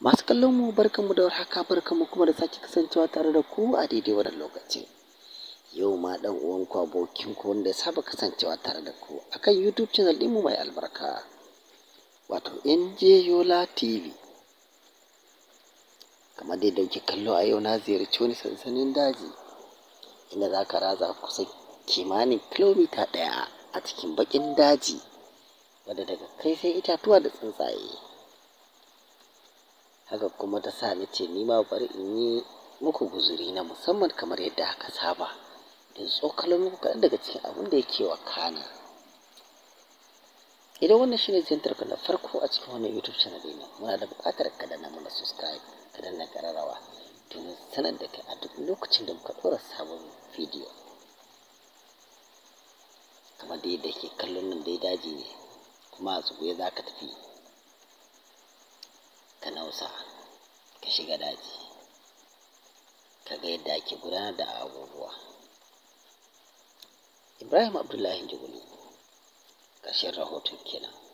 Masu kallon mu barkanmu da warhaka barkanmu kuma da sake kasancewa tare da ku a daidai wannan lokacin. Yau ma ɗan uwanku abokinku wanda ya saba kasancewa tare da ku akan YouTube channel ɗinmu mai albarka wato NJ Yola TV. Kamar dai da kuke kallo a yau na ziyarci wani sansanin daji inda za ka ratsa kusan kimanin kilomita ɗaya a cikin baƙin daji wadda daga kai sai itatuwa da tsuntsaye. Haka kuma ta sa ni ce ni ma bari in yi muku guzuri na musamman kamar yadda aka saba in tsokalo muku kaɗan daga cikin abin da yake wakana. Idan wannan shine ziyartar ka na farko a cikin wannan YouTube channel ɗina muna da buƙatar ka danna mana subscribe ka danna ƙararrawa domin sanar da kai a duk lokacin da muka ɗora sabon bidiyo. Kamar dai yadda ke kallon nan dai daji ne kuma a tsuguye za ka tafi ka nausa ka shiga daji ka ga yadda ake gudanar da abubuwa. Ibrahim Abdullahi Njugunu ƙarshen rahoton kenan.